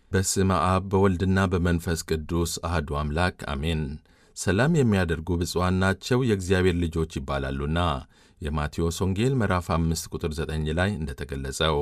በስመ አብ በወልድና በመንፈስ ቅዱስ አህዱ አምላክ አሜን። ሰላም የሚያደርጉ ብፁዓን ናቸው የእግዚአብሔር ልጆች ይባላሉና የማቴዎስ ወንጌል ምዕራፍ 5 ቁጥር 9 ላይ እንደተገለጸው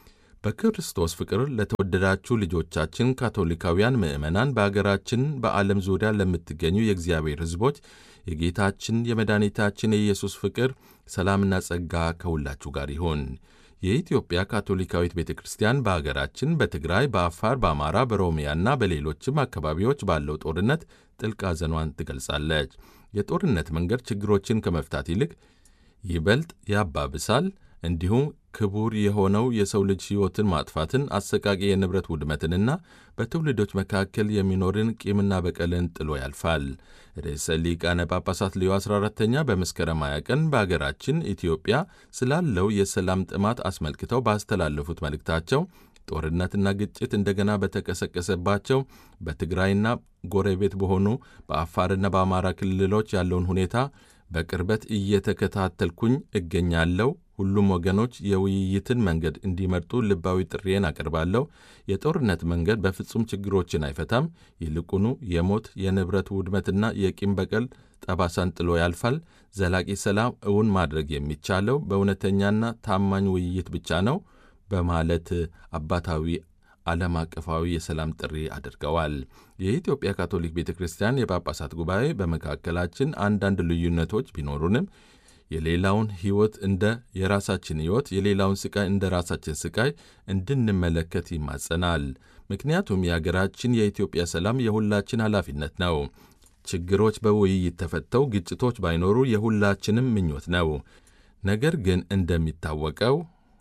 በክርስቶስ ፍቅር ለተወደዳችሁ ልጆቻችን ካቶሊካውያን ምዕመናን በአገራችን በዓለም ዙሪያ ለምትገኙ የእግዚአብሔር ሕዝቦች የጌታችን የመድኃኒታችን የኢየሱስ ፍቅር ሰላምና ጸጋ ከሁላችሁ ጋር ይሁን። የኢትዮጵያ ካቶሊካዊት ቤተ ክርስቲያን በአገራችን በትግራይ፣ በአፋር፣ በአማራ፣ በኦሮሚያና በሌሎችም አካባቢዎች ባለው ጦርነት ጥልቅ ሐዘኗን ትገልጻለች። የጦርነት መንገድ ችግሮችን ከመፍታት ይልቅ ይበልጥ ያባብሳል። እንዲሁም ክቡር የሆነው የሰው ልጅ ሕይወትን ማጥፋትን፣ አሰቃቂ የንብረት ውድመትንና በትውልዶች መካከል የሚኖርን ቂምና በቀልን ጥሎ ያልፋል። ርዕሰ ሊቃነ ጳጳሳት ሌዮ 14ተኛ በመስከረም 20 ቀን በአገራችን ኢትዮጵያ ስላለው የሰላም ጥማት አስመልክተው ባስተላለፉት መልእክታቸው ጦርነትና ግጭት እንደገና በተቀሰቀሰባቸው በትግራይና ጎረቤት በሆኑ በአፋርና በአማራ ክልሎች ያለውን ሁኔታ በቅርበት እየተከታተልኩኝ እገኛለሁ። ሁሉም ወገኖች የውይይትን መንገድ እንዲመርጡ ልባዊ ጥሪዬን አቀርባለሁ። የጦርነት መንገድ በፍጹም ችግሮችን አይፈታም። ይልቁኑ የሞት የንብረት ውድመትና የቂም በቀል ጠባሳን ጥሎ ያልፋል። ዘላቂ ሰላም እውን ማድረግ የሚቻለው በእውነተኛና ታማኝ ውይይት ብቻ ነው በማለት አባታዊ ዓለም አቀፋዊ የሰላም ጥሪ አድርገዋል። የኢትዮጵያ ካቶሊክ ቤተ ክርስቲያን የጳጳሳት ጉባኤ በመካከላችን አንዳንድ ልዩነቶች ቢኖሩንም የሌላውን ሕይወት እንደ የራሳችን ሕይወት፣ የሌላውን ስቃይ እንደ ራሳችን ስቃይ እንድንመለከት ይማጸናል። ምክንያቱም የአገራችን የኢትዮጵያ ሰላም የሁላችን ኃላፊነት ነው። ችግሮች በውይይት ተፈተው ግጭቶች ባይኖሩ የሁላችንም ምኞት ነው። ነገር ግን እንደሚታወቀው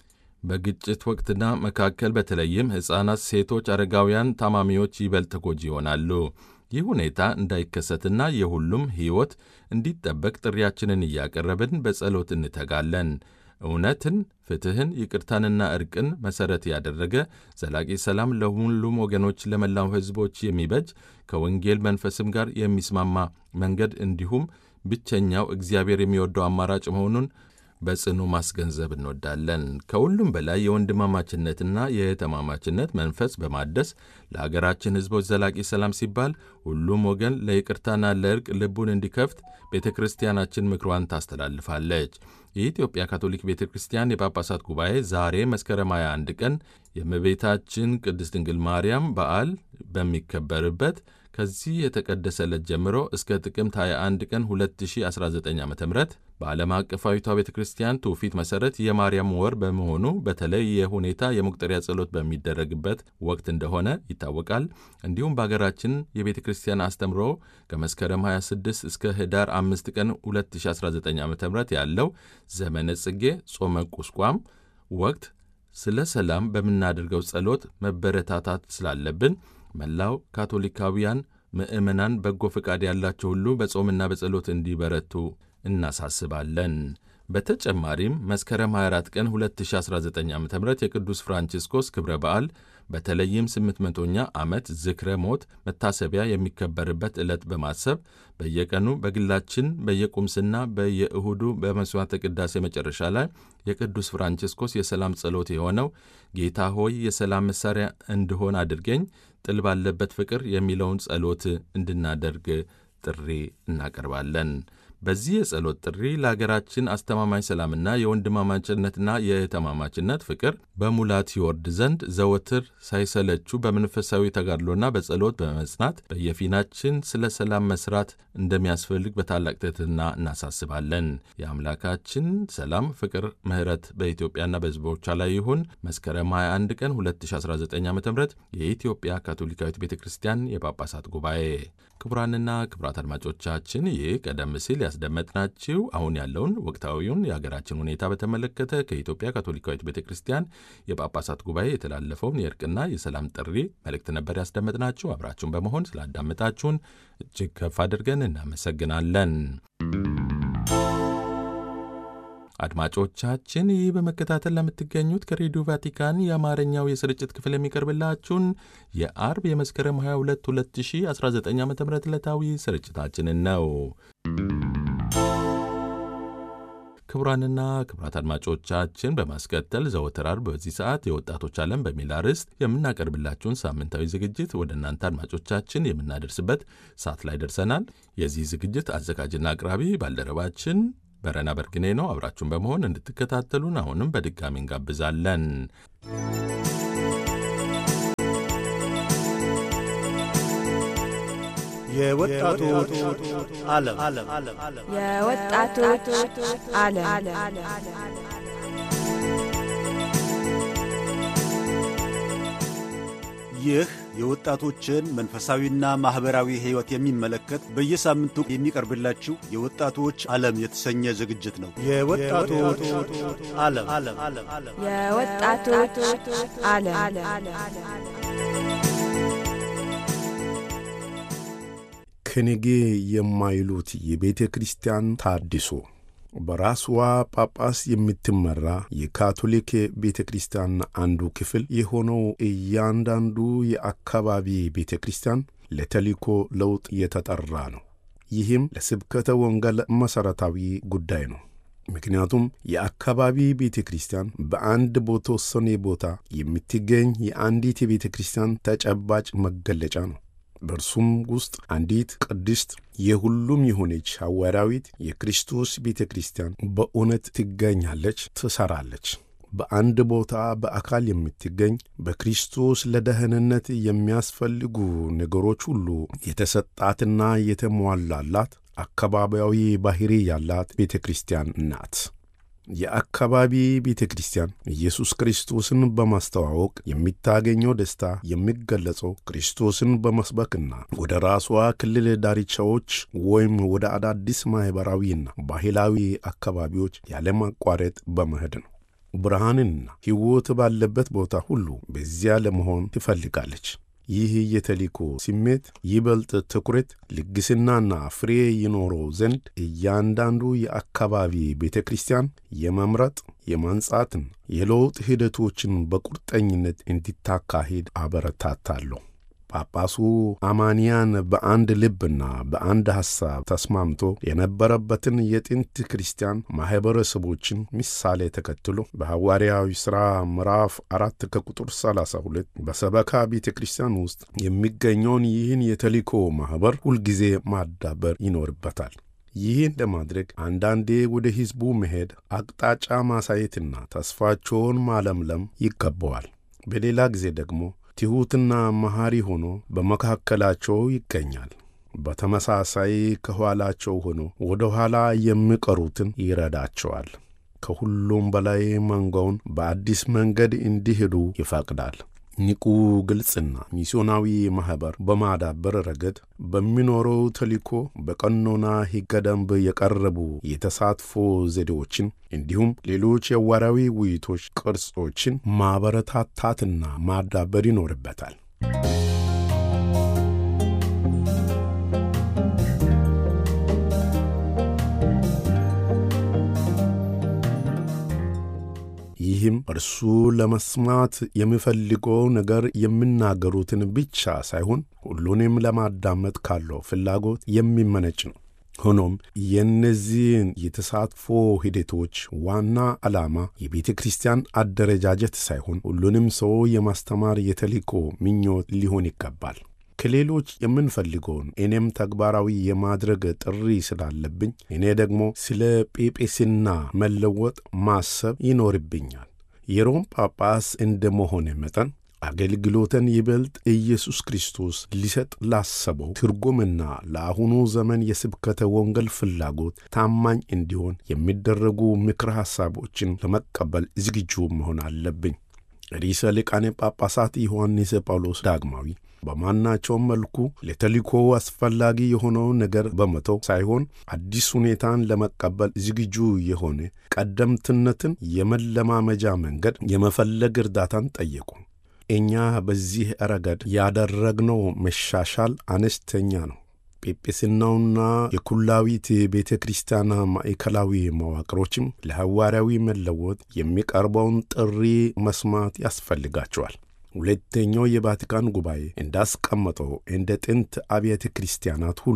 በግጭት ወቅትና መካከል በተለይም ሕፃናት፣ ሴቶች፣ አረጋውያን፣ ታማሚዎች ይበልጥ ተጎጂ ይሆናሉ። ይህ ሁኔታ እንዳይከሰትና የሁሉም ሕይወት እንዲጠበቅ ጥሪያችንን እያቀረብን በጸሎት እንተጋለን። እውነትን፣ ፍትሕን፣ ይቅርታንና እርቅን መሠረት ያደረገ ዘላቂ ሰላም ለሁሉም ወገኖች፣ ለመላው ሕዝቦች የሚበጅ ከወንጌል መንፈስም ጋር የሚስማማ መንገድ እንዲሁም ብቸኛው እግዚአብሔር የሚወደው አማራጭ መሆኑን በጽኑ ማስገንዘብ እንወዳለን። ከሁሉም በላይ የወንድማማችነትና የእህትማማችነት መንፈስ በማደስ ለሀገራችን ሕዝቦች ዘላቂ ሰላም ሲባል ሁሉም ወገን ለይቅርታና ለእርቅ ልቡን እንዲከፍት ቤተ ክርስቲያናችን ምክሯን ታስተላልፋለች። የኢትዮጵያ ካቶሊክ ቤተ ክርስቲያን የጳጳሳት ጉባኤ ዛሬ መስከረም 21 ቀን የእመቤታችን ቅድስት ድንግል ማርያም በዓል በሚከበርበት ከዚህ የተቀደሰ ዕለት ጀምሮ እስከ ጥቅምት 21 ቀን 2019 ዓ ም በዓለም አቀፋዊቷ ቤተ ክርስቲያን ትውፊት መሠረት የማርያም ወር በመሆኑ በተለየ ሁኔታ የመቁጠሪያ ጸሎት በሚደረግበት ወቅት እንደሆነ ይታወቃል። እንዲሁም በሀገራችን የቤተ ክርስቲያን አስተምሮ ከመስከረም 26 እስከ ህዳር 5 ቀን 2019 ዓ ም ያለው ዘመነ ጽጌ ጾመ ቁስቋም ወቅት ስለ ሰላም በምናደርገው ጸሎት መበረታታት ስላለብን መላው ካቶሊካውያን ምዕመናን በጎ ፈቃድ ያላቸው ሁሉ በጾምና በጸሎት እንዲበረቱ እናሳስባለን። በተጨማሪም መስከረም 24 ቀን 2019 ዓ ም የቅዱስ ፍራንቺስኮስ ክብረ በዓል በተለይም 800ኛ ዓመት ዝክረ ሞት መታሰቢያ የሚከበርበት ዕለት በማሰብ በየቀኑ በግላችን በየቁምስና በየእሁዱ በመሥዋዕተ ቅዳሴ መጨረሻ ላይ የቅዱስ ፍራንቺስኮስ የሰላም ጸሎት የሆነው ጌታ ሆይ የሰላም መሣሪያ እንድሆን አድርገኝ ጥል ባለበት ፍቅር የሚለውን ጸሎት እንድናደርግ ጥሪ እናቀርባለን። በዚህ የጸሎት ጥሪ ለሀገራችን አስተማማኝ ሰላምና የወንድማማችነትና የእህትማማችነት ፍቅር በሙላት ይወርድ ዘንድ ዘወትር ሳይሰለቹ በመንፈሳዊ ተጋድሎና በጸሎት በመጽናት በየፊናችን ስለ ሰላም መስራት እንደሚያስፈልግ በታላቅ ትሕትና እናሳስባለን። የአምላካችን ሰላም፣ ፍቅር፣ ምሕረት በኢትዮጵያና በሕዝቦቿ ላይ ይሁን። መስከረም 21 ቀን 2019 ዓ ም የኢትዮጵያ ካቶሊካዊት ቤተ ክርስቲያን የጳጳሳት ጉባኤ። ክቡራንና ክቡራት አድማጮቻችን ይህ ቀደም ሲል ያስደመጥናችሁ አሁን ያለውን ወቅታዊውን የሀገራችን ሁኔታ በተመለከተ ከኢትዮጵያ ካቶሊካዊት ቤተ ክርስቲያን የጳጳሳት ጉባኤ የተላለፈውን የእርቅና የሰላም ጥሪ መልእክት ነበር ያስደመጥናችሁ። አብራችሁን በመሆን ስላዳመጣችሁን እጅግ ከፍ አድርገን እናመሰግናለን። አድማጮቻችን ይህ በመከታተል ለምትገኙት ከሬዲዮ ቫቲካን የአማርኛው የስርጭት ክፍል የሚቀርብላችሁን የአርብ የመስከረም 22 2019 ዓ ም ዕለታዊ ስርጭታችንን ነው። ክቡራንና ክቡራት አድማጮቻችን በማስከተል ዘወትር ዓርብ በዚህ ሰዓት የወጣቶች ዓለም በሚል አርዕስት የምናቀርብላችሁን ሳምንታዊ ዝግጅት ወደ እናንተ አድማጮቻችን የምናደርስበት ሰዓት ላይ ደርሰናል። የዚህ ዝግጅት አዘጋጅና አቅራቢ ባልደረባችን በረና በርግኔ ነው። አብራችሁን በመሆን እንድትከታተሉን አሁንም በድጋሚ እንጋብዛለን። የወጣቶች ዓለም የወጣቶች ዓለም ይህ የወጣቶችን መንፈሳዊና ማኅበራዊ ሕይወት የሚመለከት በየሳምንቱ የሚቀርብላችሁ የወጣቶች ዓለም የተሰኘ ዝግጅት ነው። የወጣቶች ዓለም የወጣቶች ዓለም ከኔጌ የማይሉት የቤተ ክርስቲያን ታድሶ በራስዋ ጳጳስ የምትመራ የካቶሊክ ቤተ ክርስቲያን አንዱ ክፍል የሆነው እያንዳንዱ የአካባቢ ቤተ ክርስቲያን ለተልእኮ ለውጥ የተጠራ ነው። ይህም ለስብከተ ወንጌል መሠረታዊ ጉዳይ ነው። ምክንያቱም የአካባቢ ቤተ ክርስቲያን በአንድ በተወሰነ ቦታ የምትገኝ የአንዲት የቤተ ክርስቲያን ተጨባጭ መገለጫ ነው። በእርሱም ውስጥ አንዲት ቅድስት የሁሉም የሆነች ሐዋርያዊት የክርስቶስ ቤተ ክርስቲያን በእውነት ትገኛለች፣ ትሠራለች። በአንድ ቦታ በአካል የምትገኝ በክርስቶስ ለደህንነት የሚያስፈልጉ ነገሮች ሁሉ የተሰጣትና የተሟላላት አካባቢያዊ ባሕሪ ያላት ቤተ ክርስቲያን ናት። የአካባቢ ቤተ ክርስቲያን ኢየሱስ ክርስቶስን በማስተዋወቅ የሚታገኘው ደስታ የሚገለጸው ክርስቶስን በመስበክና ወደ ራሷ ክልል ዳርቻዎች ወይም ወደ አዳዲስ ማኅበራዊና ባህላዊ አካባቢዎች ያለማቋረጥ በመሄድ ነው። ብርሃንና ሕይወት ባለበት ቦታ ሁሉ በዚያ ለመሆን ትፈልጋለች። ይህ የተልእኮ ስሜት ይበልጥ ትኩረት፣ ልግስናና ፍሬ ይኖረው ዘንድ እያንዳንዱ የአካባቢ ቤተ ክርስቲያን የመምረጥ የማንጻትን የለውጥ ሂደቶችን በቁርጠኝነት እንዲታካሂድ አበረታታለሁ። ጳጳሱ አማንያን በአንድ ልብና በአንድ ሐሳብ ተስማምቶ የነበረበትን የጥንት ክርስቲያን ማኅበረሰቦችን ምሳሌ ተከትሎ በሐዋርያዊ ሥራ ምዕራፍ አራት ከቁጥር 32 በሰበካ ቤተ ክርስቲያን ውስጥ የሚገኘውን ይህን የተልእኮ ማኅበር ሁልጊዜ ማዳበር ይኖርበታል። ይህን ለማድረግ አንዳንዴ ወደ ሕዝቡ መሄድ፣ አቅጣጫ ማሳየትና ተስፋቸውን ማለምለም ይገባዋል። በሌላ ጊዜ ደግሞ ትሑትና መሐሪ ሆኖ በመካከላቸው ይገኛል። በተመሳሳይ ከኋላቸው ሆኖ ወደ ኋላ የሚቀሩትን ይረዳቸዋል። ከሁሉም በላይ መንጋውን በአዲስ መንገድ እንዲሄዱ ይፈቅዳል። ንቁ፣ ግልጽና ሚስዮናዊ ማኅበር በማዳበር ረገድ በሚኖረው ተልእኮ በቀኖና ሕገ ደንብ የቀረቡ የተሳትፎ ዘዴዎችን እንዲሁም ሌሎች የሐዋርያዊ ውይይቶች ቅርጾችን ማበረታታትና ማዳበር ይኖርበታል። ይህም እርሱ ለመስማት የሚፈልገው ነገር የሚናገሩትን ብቻ ሳይሆን ሁሉንም ለማዳመጥ ካለው ፍላጎት የሚመነጭ ነው። ሆኖም የእነዚህን የተሳትፎ ሂደቶች ዋና ዓላማ የቤተ ክርስቲያን አደረጃጀት ሳይሆን ሁሉንም ሰው የማስተማር የተልእኮ ምኞት ሊሆን ይገባል። ከሌሎች የምንፈልገውን እኔም ተግባራዊ የማድረግ ጥሪ ስላለብኝ እኔ ደግሞ ስለ ጴጴስና መለወጥ ማሰብ ይኖርብኛል። የሮም ጳጳስ እንደ መሆነ መጠን አገልግሎትን ይበልጥ ኢየሱስ ክርስቶስ ሊሰጥ ላሰበው ትርጉምና ለአሁኑ ዘመን የስብከተ ወንጌል ፍላጎት ታማኝ እንዲሆን የሚደረጉ ምክረ ሐሳቦችን ለመቀበል ዝግጁ መሆን አለብኝ። ርዕሰ ሊቃነ ጳጳሳት ዮሐንስ ጳውሎስ ዳግማዊ በማናቸውም መልኩ ለተልእኮ አስፈላጊ የሆነውን ነገር በመተው ሳይሆን አዲስ ሁኔታን ለመቀበል ዝግጁ የሆነ ቀደምትነትን የመለማመጃ መንገድ የመፈለግ እርዳታን ጠየቁ። እኛ በዚህ ረገድ ያደረግነው መሻሻል አነስተኛ ነው። ጴጵስናውና የኩላዊት ቤተ ክርስቲያን ማዕከላዊ መዋቅሮችም ለሐዋርያዊ መለወጥ የሚቀርበውን ጥሪ መስማት ያስፈልጋቸዋል። ሁለተኛው የቫቲካን ጉባኤ እንዳስቀመጠው እንደ ጥንት አብያተ ክርስቲያናት ሁሉ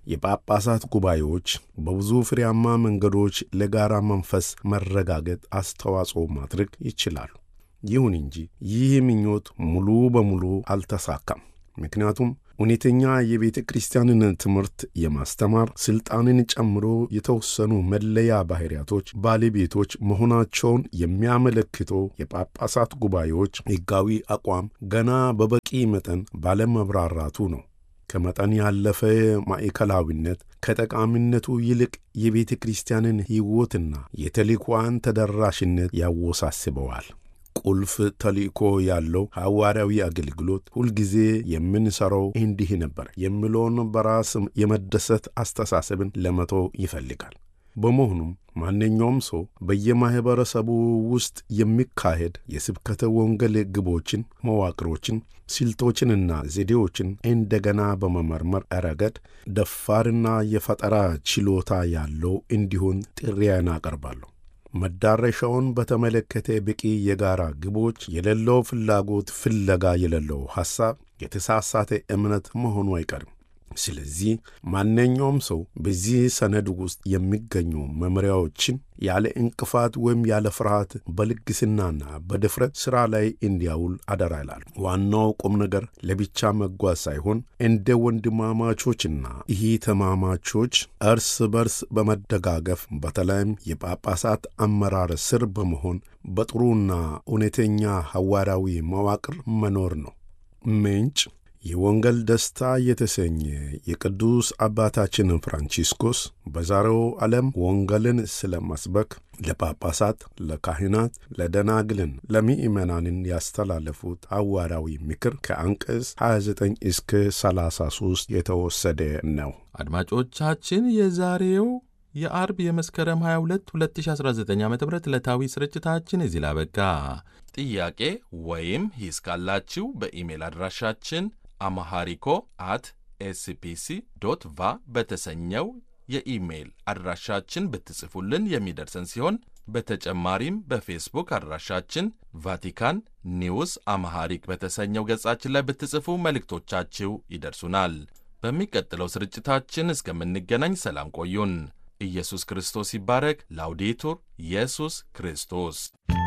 የጳጳሳት ጉባኤዎች በብዙ ፍሬያማ መንገዶች ለጋራ መንፈስ መረጋገጥ አስተዋጽኦ ማድረግ ይችላሉ። ይሁን እንጂ ይህ ምኞት ሙሉ በሙሉ አልተሳካም። ምክንያቱም እውነተኛ የቤተ ክርስቲያንን ትምህርት የማስተማር ሥልጣንን ጨምሮ የተወሰኑ መለያ ባሕርያቶች ባለቤቶች መሆናቸውን የሚያመለክተው የጳጳሳት ጉባኤዎች ሕጋዊ አቋም ገና በበቂ መጠን ባለመብራራቱ ነው። ከመጠን ያለፈ ማዕከላዊነት ከጠቃሚነቱ ይልቅ የቤተ ክርስቲያንን ሕይወትና የተልእኮዋን ተደራሽነት ያወሳስበዋል። ቁልፍ ተልእኮ ያለው ሐዋርያዊ አገልግሎት ሁልጊዜ የምንሠራው እንዲህ ነበር የሚለውን በራስ የመደሰት አስተሳሰብን ለመተው ይፈልጋል። በመሆኑም ማንኛውም ሰው በየማኅበረሰቡ ውስጥ የሚካሄድ የስብከተ ወንጌል ግቦችን፣ መዋቅሮችን፣ ስልቶችንና ዘዴዎችን እንደገና በመመርመር ረገድ ደፋርና የፈጠራ ችሎታ ያለው እንዲሆን ጥሪዬን አቀርባለሁ። መዳረሻውን በተመለከተ በቂ የጋራ ግቦች የሌለው ፍላጎት፣ ፍለጋ የሌለው ሐሳብ የተሳሳተ እምነት መሆኑ አይቀርም። ስለዚህ ማንኛውም ሰው በዚህ ሰነድ ውስጥ የሚገኙ መመሪያዎችን ያለ እንቅፋት ወይም ያለ ፍርሃት በልግስናና በድፍረት ሥራ ላይ እንዲያውል አደራ ይላል። ዋናው ቁም ነገር ለብቻ መጓዝ ሳይሆን እንደ ወንድማማቾችና እህትማማቾች እርስ በርስ በመደጋገፍ በተለይም የጳጳሳት አመራር ስር በመሆን በጥሩና እውነተኛ ሐዋርያዊ መዋቅር መኖር ነው። ምንጭ የወንጌል ደስታ የተሰኘ የቅዱስ አባታችን ፍራንቺስኮስ በዛሬው ዓለም ወንጌልን ስለ መስበክ ለጳጳሳት፣ ለካህናት፣ ለደናግልን፣ ለምእመናንን ያስተላለፉት ሐዋርያዊ ምክር ከአንቀጽ 29 እስከ 33 የተወሰደ ነው። አድማጮቻችን የዛሬው የአርብ የመስከረም 22 2019 ዓ ም ዕለታዊ ስርጭታችን እዚህ ላበቃ። ጥያቄ ወይም ሂስ ካላችሁ በኢሜል አድራሻችን አማሃሪኮ አት ኤስፒሲ ዶት ቫ በተሰኘው የኢሜይል አድራሻችን ብትጽፉልን የሚደርሰን ሲሆን በተጨማሪም በፌስቡክ አድራሻችን ቫቲካን ኒውስ አማሃሪክ በተሰኘው ገጻችን ላይ ብትጽፉ መልእክቶቻችሁ ይደርሱናል። በሚቀጥለው ስርጭታችን እስከምንገናኝ ሰላም ቆዩን። ኢየሱስ ክርስቶስ ይባረክ። ላውዴቱር ኢየሱስ ክርስቶስ